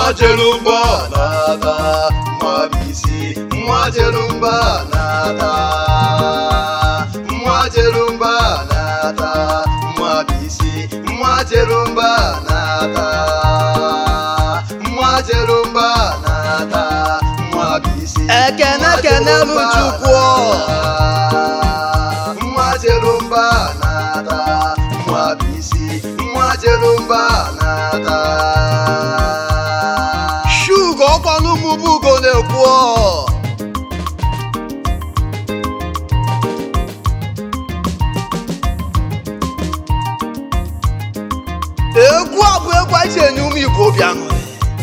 nwa jere mba na-ata nwa bụ isi nwa jere mba na-ata nwa jere mba na-ata nwa bụ isi nwa jere mba na-ata nwa jere mba na-ata nwa bụ isi Ekene kenelu Chukwu. nwa jere mba na-ata nwa bụ isi nwa jere mba na-ata shugo ọkwanụ mụbugo na-ekwu ọ. egwu a bụ egwu anyị ji enye ụmụ igbo obi aṅụrị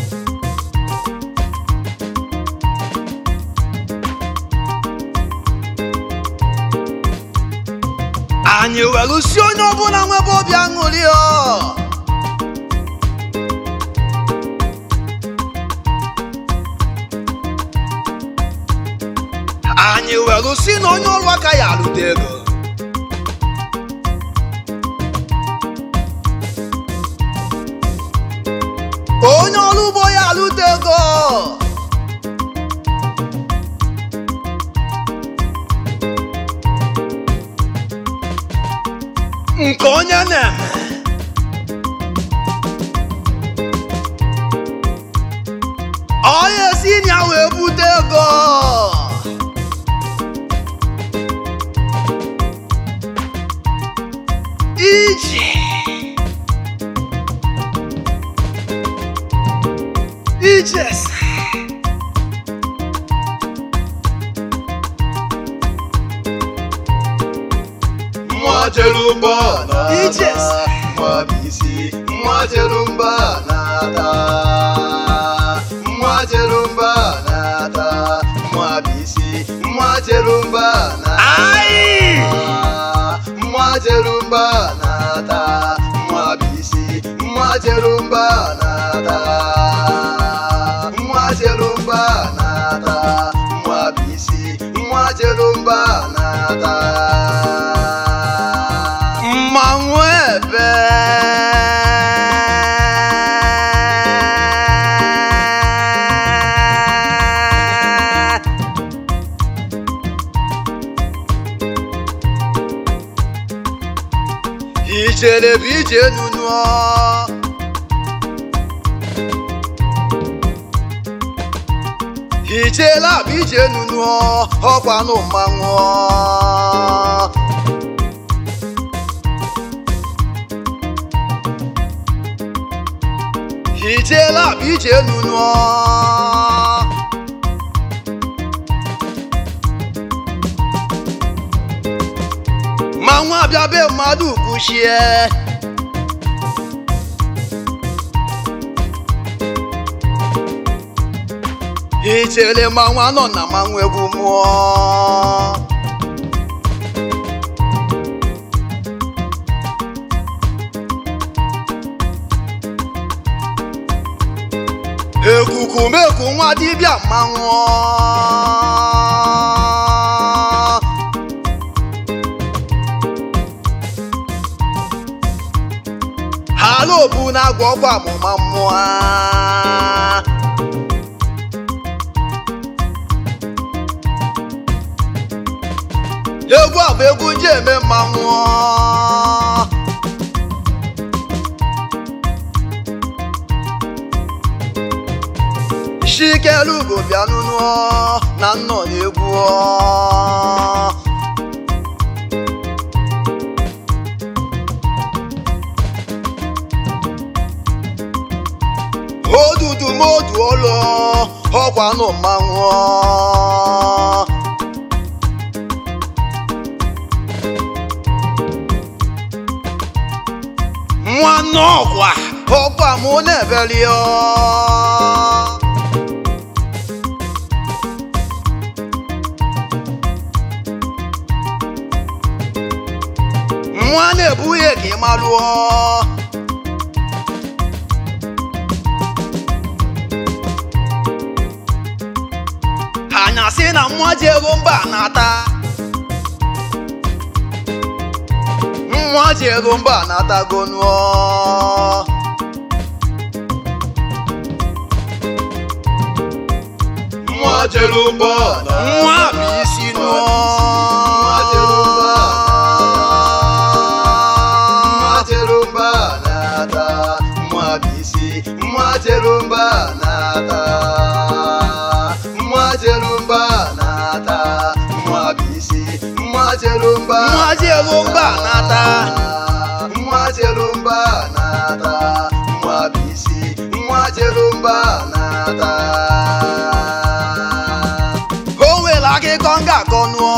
anyị welu si onye ọbụla nwebe obi aṅụrị ọ anyị welu si na onye ọrụ aka ya alụta ego onye ọrụ ugbo ya alụta ego nke onye na-eme onye si na ya wee bute ego iji ijes nwa jere mba Ijes. na-ata nwa bụ isi nwa jere mba na-ata nwa jere mba na-ata nwa bụ isi nwa jere mba na-ata Ai! nwa jere mba na-ata nwa bụ isi nwa jere mba na-ata nwa jere mba na-ata nwa bụ isi nwa jere mba na-ata mmanwụ ebe ijere bụ ije nunuọ ijela bụ ije nunuọ ọkwanụ mmanwụ ijela bụ ije nunuọ ma nwa bịa be mmadụ kwuchie ichere ma nwa nọ na mmanwụ egwu mmụọ ekukumeku nwa dibịa mmanwụ hala obu na-agwọ ọgwụ amụma mmụọ egwu a bụ egwu ji eme mmanwụ shikelugo bịa nụnụọ na nnọ na-egwu ọ. odudu modu olo ọkwanụ mmanwụ nwanne ọkwa ọkwa mụ na-ebeli ọ. nwa na-ebughị ka ị malụọ anya sị na nwa ji ego mba na-ata nwa ji ego mba na-atago nụọ nwa jerumba nwa bụ isi nụọ nwa jerumba nwa jerumba na-ata nwa bụ isi nwa jerumba na-ata nwa jerumba na-ata nwa bụ isi nwa jerumba nwa jerumba na-ata nwa jerumba na-ata nwa bụ isi nwa jerumba na-ata o nwere akụkọ m ga-akọ nụọ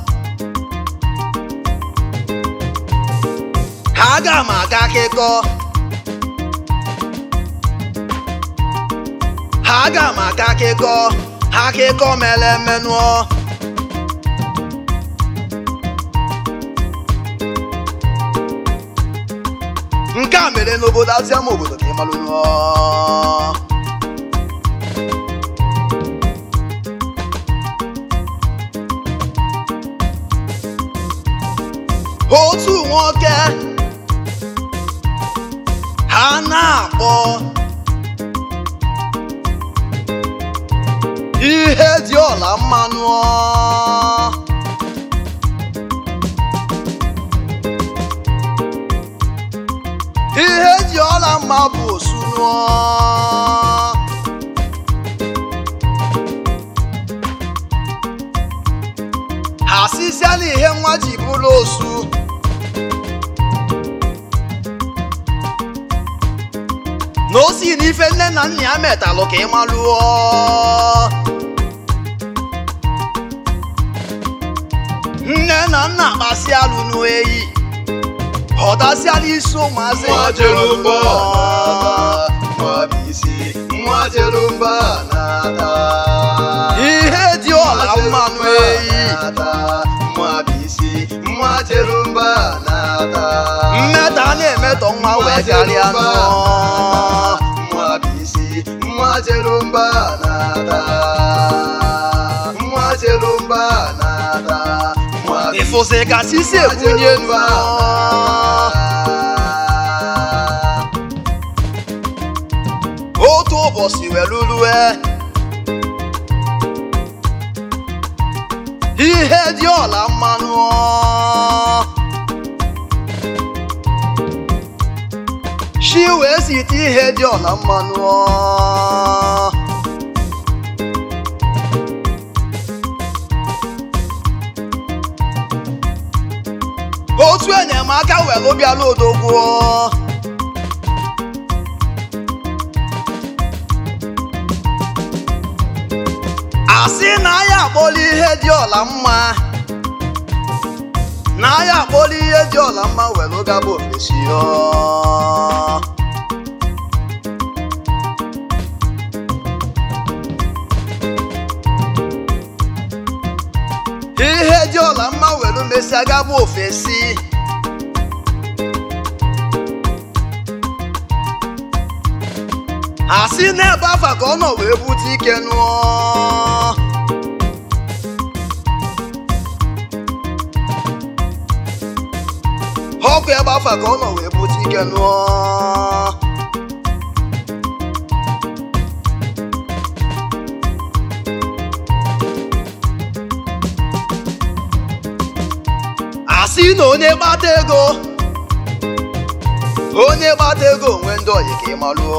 aga m aga akụkọ aga m aga akụkọ akụkọ mere eme nụọ nke a mere n'obodo aziama obodo ka ị malụ nụọ otu nwoke ha na-akpọ ihe dị ọla mmanụ ihe dị ọla mma bụ osu nụọ ha sịsịa na ihe nwa ji bụrụ osu na o si n'ife nne na nna ya metalụ ka ị malụọ nne na nna kpasị alụ n'eyi ọdasịala isi ụmụazị nwa jerumba na-ata nwa bụ isi nwa jerumba na-ata ihe dị ọla mmanụ eyi nwa bụ isi nwa jerumba na-ata mmeta na-emetọ nwa wee karịa nụọ nwa bụ isi nwa jerumba na-ata nwa jerumba na-ata nwa bụ ịfụsị ka sisi ebunye nụọ otu ụbọchị wee lulue ihe dị ọla mmanụ shi wee site ihe dị ọla mmanụ otu enyemaka were bịala odogwu asị na ya akpọla ihe dị ọla mma na ya akpọla ihe dị ọla mma were gaba ofesi ihe dị ọla mma were mesịa gaba ofesi asị n'ebe afa ka ọ nọ wee bute ike nụọ ọkụ ebe afa ka ọ nọ wee bute ike nụọ asị na onye gbata ego onye gbata ego onwe ndị oyi ka ị malụọ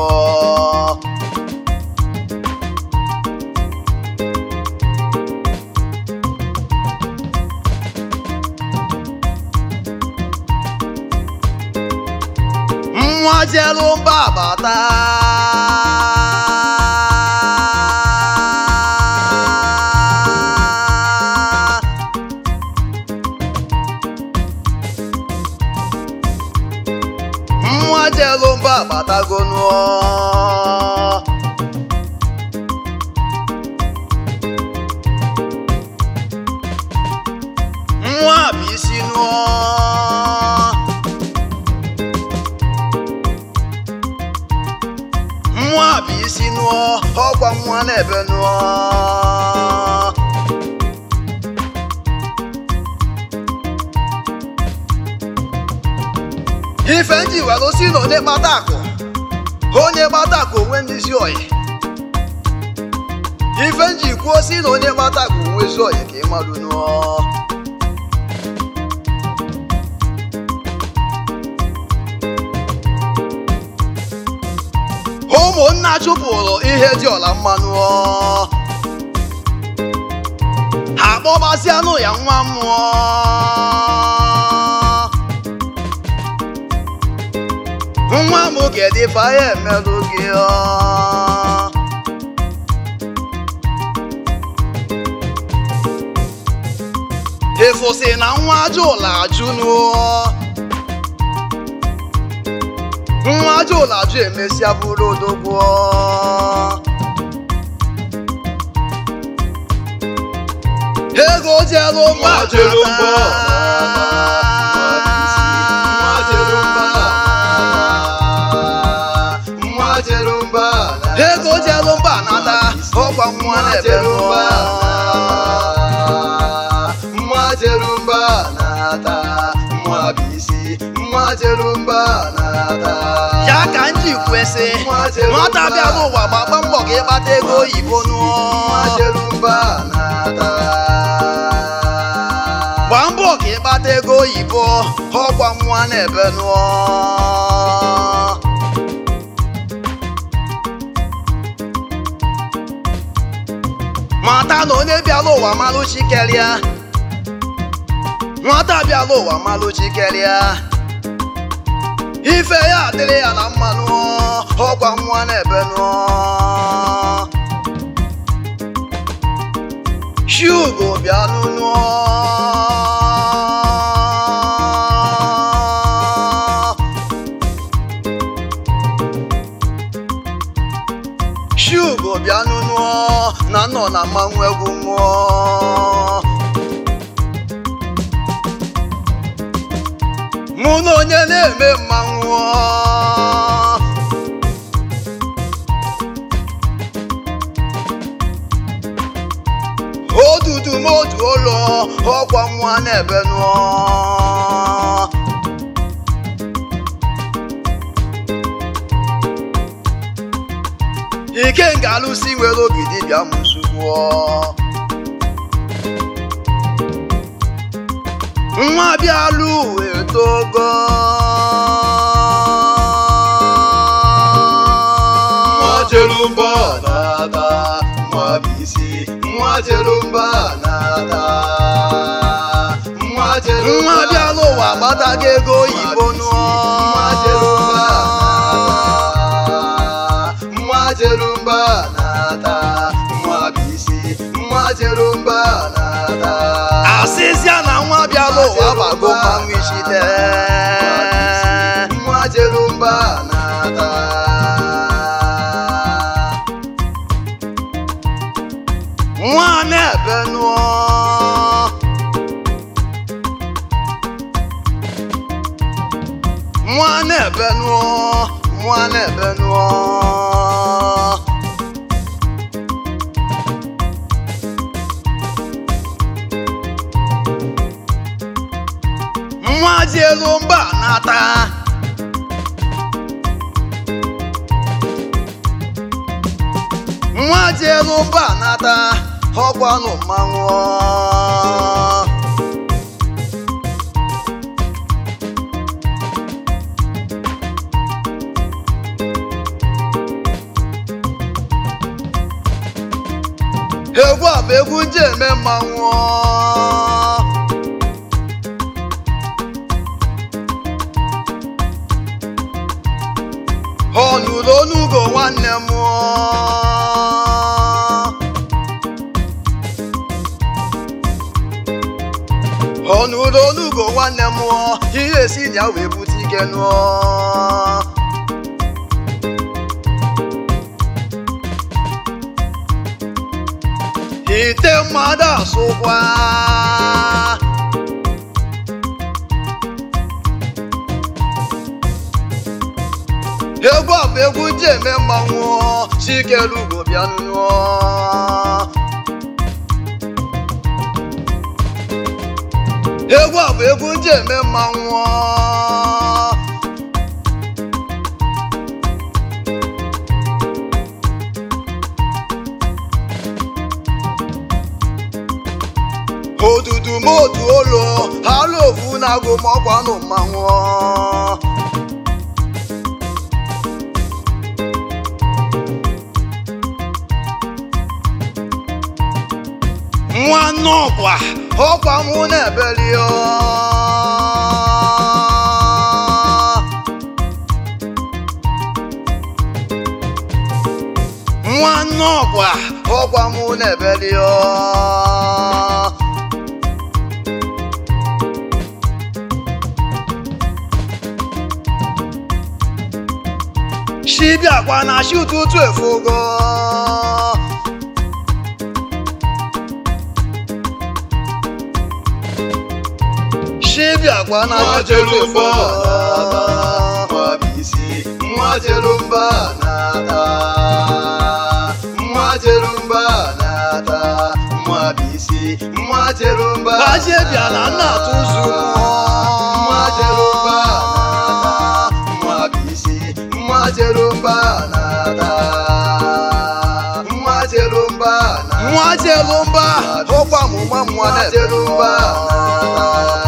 nwa jelu mba bata nwa jelu mba batago nụọ nwa bụ isi nụọ nwa bụ isi nụọ ọkwa nwa na-ebe nụọ ife nji were si na onye kpata akụ onye kpata akụ onwe ndị isi oyi ife nji kwuo si na onye kpata bụ nwezi oyi ka ịmalụ nụọ ụmụnna chụpụrụ ihe dị ọla mmanụ ha kpọbazianụ ya nwa mmụọ nwa m kedụ ife anyị emelụ gị ọ ịfụsị na nwa ajụla ajụ nụọ nwa ajụla ajụ emesịa bụrụ odogwu ego jelu mba Nwa jelu mba nwa jelu mba nwa jelu mba ego jelu mba nata ọkwa nwa na-ebe nụọ nwa jerumba na-ata nwa bisi nwa jerumba na-ata ya ka m ji kwesị nwata bịa n'ụwa gbagba mbọ ka ịkpata ego oyibo nụọ nwa jerumba na-ata gbaa mbọ ka ịkpata ego oyibo ọkwa nwa na-ebe nụọ mata na onye bịala ụwa malụ chikerịa nwata bịala ụwa malụ chikerịa ife ya adịrị ya na mma nụọ ọkwa nwa na-ebe nụọ shugo bịanụ nụọ shugo bịanụ nụọ na nọ na mmanwụ egwu mmụọ mụ na onye na-eme mmanwụ odudu m otu ụlọ ọkwa nwa na-ebe nụọ ike nga alụsi nwere obi dibịa mụsugwuo nwa bịalụ etogo nwa jerumba na-ata nwa bisi nwa jerumba na-ata nwa jerumba nwa bịalụ ụwa gbatago ego oyibo nụọ nwa jerumba na-ata nwa jerumba na-ata nwa bisi nwa jerumba na-ata asịzịa na nwa bịalụ ụwa gbago mmanwụ ichite nwa jerumba na-ata nwa na-ebe nụọ nwa na-ebe nụọ nwa na-ebe nụọ nwa dị elu mba nata nwa dị elu mba nata ọgwanụ mmanwụ egwu a bụ egwu nje eme mmanwụ ọ nụrụ onugo nwanne m ọ nụrụ onugo nwanne m ihe esi na ya wee bute ike nụọ ite mmadụ asụkwa egwu a bụ egwu ji eme mmanwụ chikelugo bịa nụọ egwu a bụ egwu ji eme mmanwụ otu olu alụ ofu na-agụ ma ọkwa nụ mmanwụ nwa nnọkwa ọkwa mụ na-ebeli ọ. nwa nnọkwa ọkwa mụ na-ebeli ọ. shibiakwa na shi ụtụtụ efugo shibiakwa na nwa shi ụtụtụ Jerumba efugo na-ata nwa Jerumba na-ata nwa Jerumba na-ata nwa bisi nwa Jerumba Bazie bịa na nna atụ ụzụ nwa Jerumba na-ata nwa bisi nwa Jerumba na-ata nwa Jerumba na-ata nwa jelumba ọkwa mụma nwa nwa Jerumba na-ebeli na-ata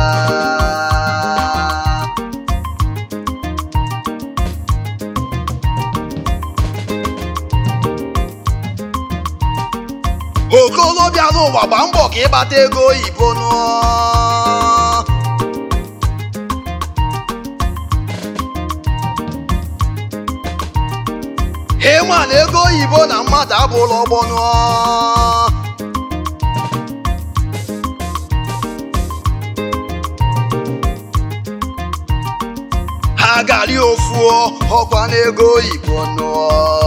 okolobịa n'ụwa gba mbọ ka ịgbata ego oyibo nụọ ịma na ego oyibo na mmadụ abụla ọgbọ nụọ ha gari ofu ọkwa na ego oyibo nụọ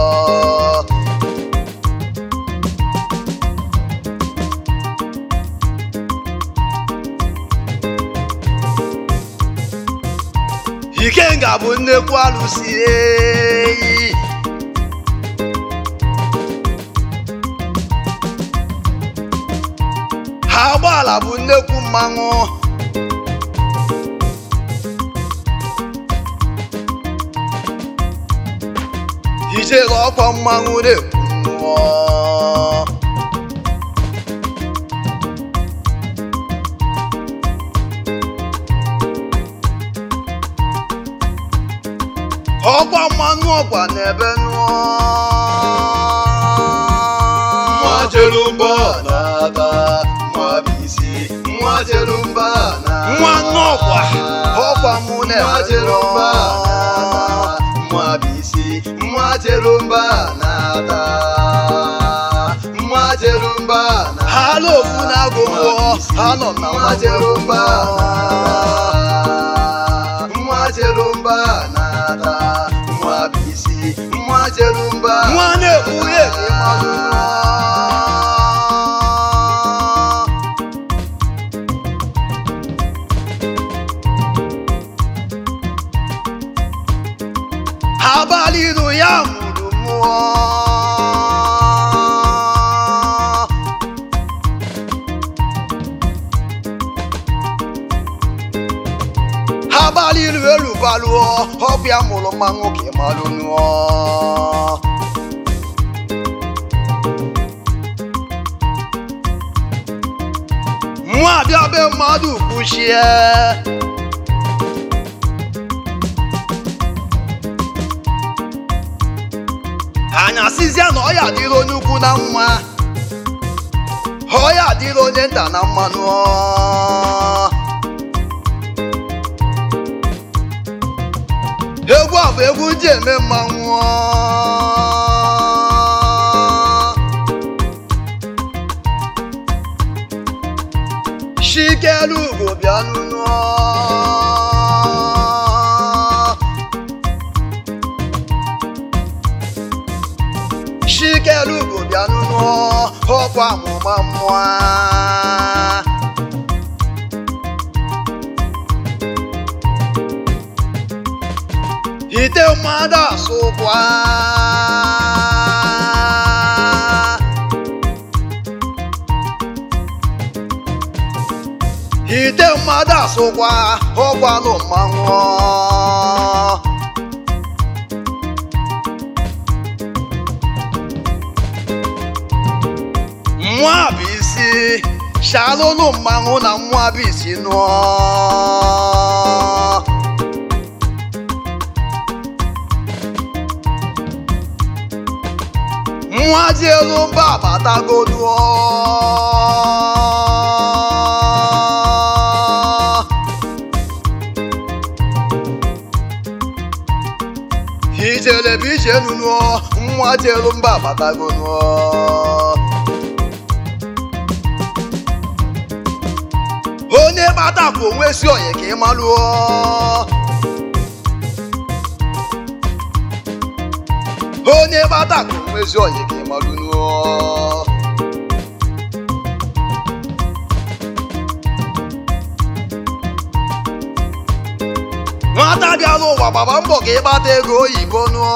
ikenga bụ nnekwu alụsi eyi ha agbaala bụ nnekwu mmanwụ ijere ọkwa mmanwụ na-ekwu mmụọ ọkwa mmanụ ọkwa n'ebe nụọ nwa Jerumba na-ata nwa bisi nwa Jerumba na-ata nwa nnọkwa ọkwa mụ nwa n'ebe Jerumba nụọ na-ata nwa bisi nwa Jerumba na-ata nwa Jerumba na-ata ha ala ofu na-agụ mmụọ ha nọ na nwa Jerumba na-ata nwa Jerumba na-ata nwa bisi nwa Jerumba nwa na-ekpughe ka ịmalụ nụọ abalị iru ya mụrụ mmụọ abalị iru elu balụọ ọbịa mụrụ mmanwụ ka ịmalụ nụọ nwa abịa be mmadụ kwuchie anya sizia na ọya dịrị onye ukwu na mma ọya dịrị onye nta na mmanụ egwu a bụ egwu ji eme mmanwụ shikelu ugo bịa nụnụọ shikelu ugo bịa nụnụọ ọkwa amụma mmụọ ite mmadụ asụkwa ite mmadụ asụkwa ọgwanụ mmanwụ nwa bụ isi shalụnụ mmanwụ na mmụọ bisi nụọ nwa ji elu mba batagoduo ijele bụ ije nunuo nwa ji elu mba batagoduo onye gbatakwụ onwe si onye ka ị malụọ onye gbatakwụ onwe si onye ka ị malụnuo nwata bịala ụwa gbaba mbọ ka ịgbata ego oyibo nụọ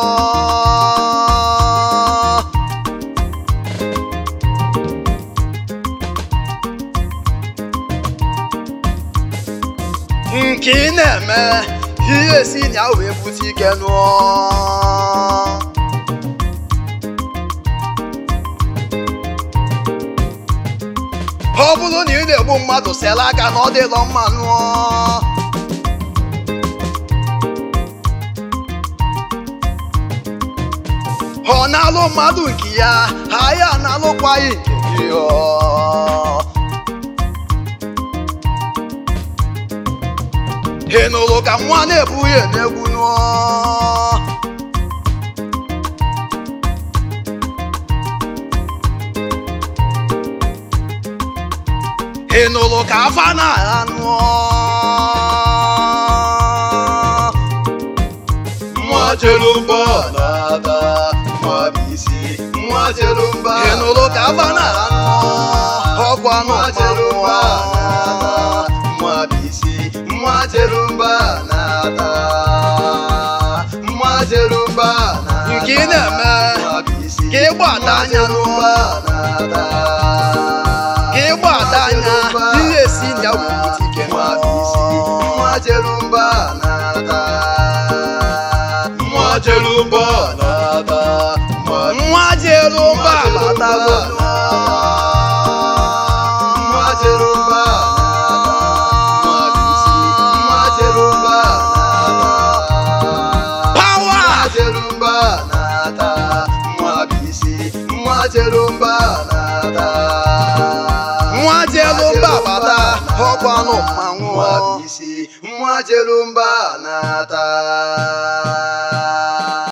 nke ị na-eme ihe si na ya wee bute ike nụọ ọ bụrụ na ị na-egbu mmadụ sela aka na ọ dịlọ mma nụọ ọ na-alụ mmadụ nke ya ha ya na-alụkwaghị nke gị ọ ị nụrụ ka nwa na-ebughị n'egwu nụọ ị nụrụ ka afa na-agha nụọ nwa jerumba na-ata nwa bisi nwa jerumba ị nụrụ ka afa na-agha nụọ ọkwa nụ nwa jerumba na-ata nwa bisi nwa jerumba na-ata nwa jerumba na-ata Nke ị na-eme, nwa bisi ka ị gbada anya jerumba na-ata ka ị gbada anya ihe si na ya wee bute ike nwa bisi nwa jerumba na-ata nwa jerumba na-ata nwa nwa ji elu mba batago nwa jerumba nwa bisi nwa jerumba na-ata pawa nwa jerumba na-ata nwa bisi nwa jerumba na-ata nwa ji elu mba bata ọkwa nụ mmanwụ nwa bisi nwa jerumba na-ata